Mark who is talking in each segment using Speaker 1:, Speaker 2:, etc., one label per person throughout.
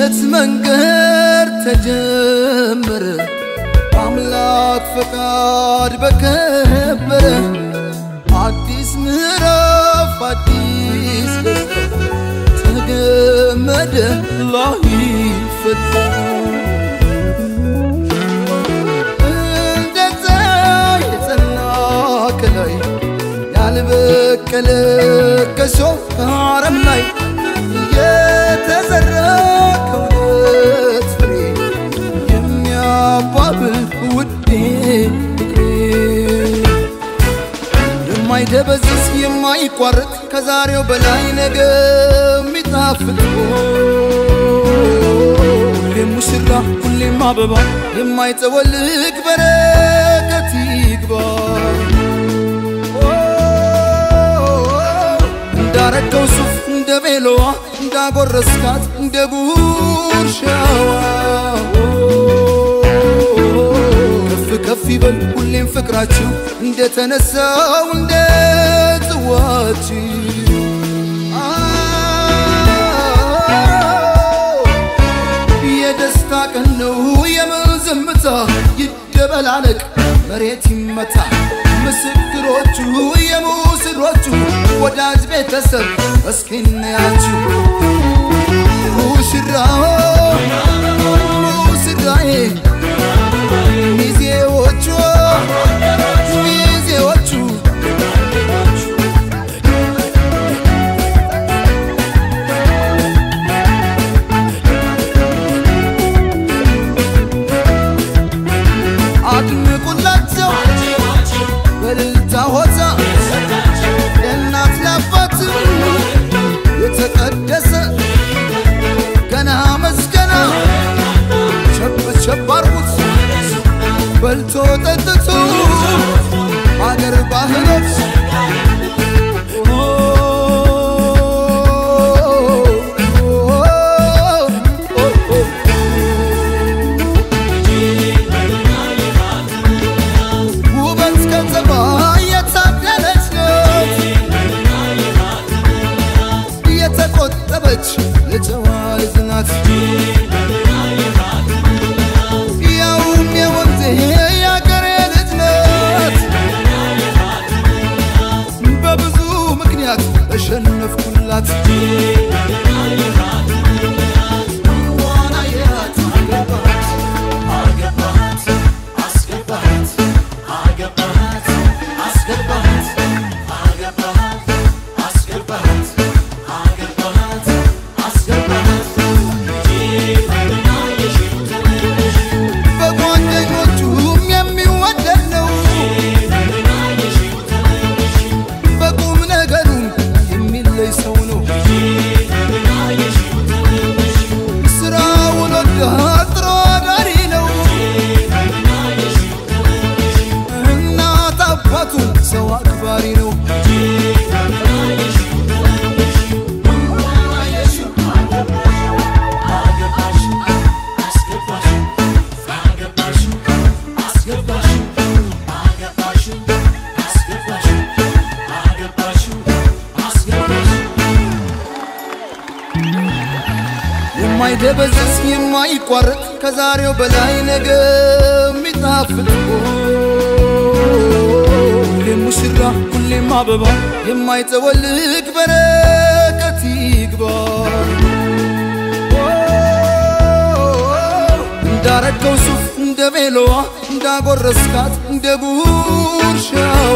Speaker 1: የልደት መንገድ ተጀመረ አምላክ ፈቃድ በከበረ አዲስ ምዕራፍ አዲስ ደስታ ተገመደ ላይፈታ እንደዛ የጸና ከላይ ያልበቀለ ከሾህ ከአረም ላይ የተዘራ ከእውነት ፍሬ የሚያባብል ውዴ ፍቅሬ የማይደበዝዝ የማይቋረጥ ከዛሬው በላይ ነገ የሚጣፍጥ ሁሌም ሙሽራ ሁሌም አበባ የማይጠወልግ በረከት ይግባ እንዳረገው ሱፍ እንደ ቤሎዋ እንዳጎረስካት እንደ ጉርሻዋ ከፍ ከፍ ይበል ሁሌም ፍቅራችሁ እንደተነሳው እንደ ጽዋችሁ የደስታ ቀን ነው የምን ዝምታ ይደበላለቅ መሬት ይመታ ምስክሮቹ የሙስሮቹ ወዳጅ ቤተሰብ እስኪ እናያችሁ ሙሽራው ሙሽራዬ ሚዜዎቹ ሚዜዎቹ አድምቁላቸው በልልታ ሆታ ለእናት ለአባት የተቀደሰ ገና መስገና ቸብ ቸብ አርጉት በልቶ ጠጥቶ አገር ባህሎች ውበት ከተማ የታደለች ናት የተቆጠበች የጨዋ ልጅ ናት ያውም የወንዜ የአገሬ ልጅ ናት በብዙ ምክንያት ተሸነፍኩላት ዋና የት አገባት አስገባት አገባት አስገባት አገባት አስገባት አገባት አስገባት በጓደኞቹም የሚወደድ ነው በቁም ነገሩም የሚለይ ሰው ነው ስራውን ወዳድ ጥሩ አዳሪ ነው እናት አባቱን ሰው አክባሪ ነው የማይደበዝዝ የማይቋረጥ ከዛሬው በላይ ነገ የሚጣፍጥ ሁሌም ሙሽራ ሁሌም አበባ የማይጠወልግ በረከት ይግባ እንዳረገው ሱፍ እንደ ቤሎዋ እንዳጎረስካት እንደ ጉርሻዋ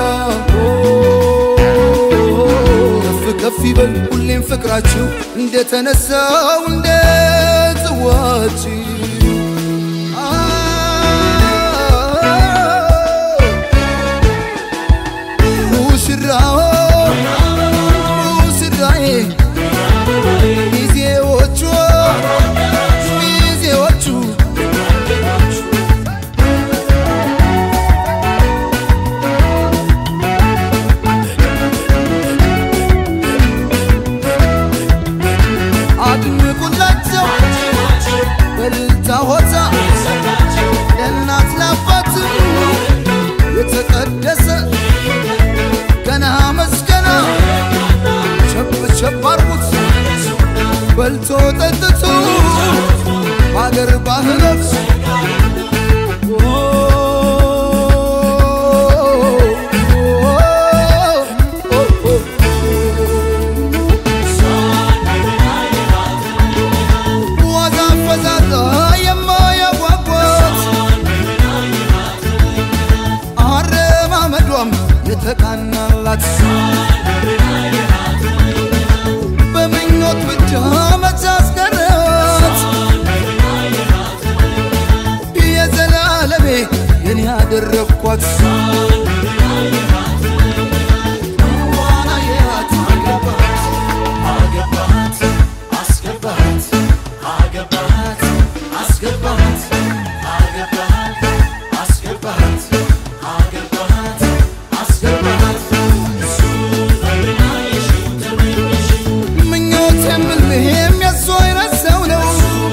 Speaker 1: ከፍ ከፍ ይበል ሁሌም ፍቅራችሁ እንደተነሳው እንደ ጽዋችሁ ሙሽራው ሙሽራዬ ሚዜዎቹ ሚዜዎቹ አድምቁላቸው በል የተቃናላት በምኞት ብቻ መች አስቀረት የዘላለሜ የኔ ያደረግኳት ዋና የያት አገባት አገባት አስገባት አገባት አስገባት አገባት አስገባት አገባት አስገባት ምኞት የምልህም የሱ አይነት ሰው ነው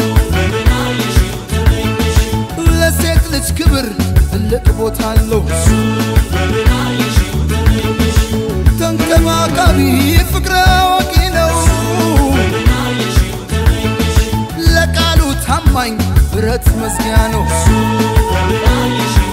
Speaker 1: ለሴት ልጅ ክብር ትልቅ ቦታ አለው ተንከባካቢ ፍቅረ አዋቂ ነው ለቃሉ ታማኝ ብረት መዝጊያ ነው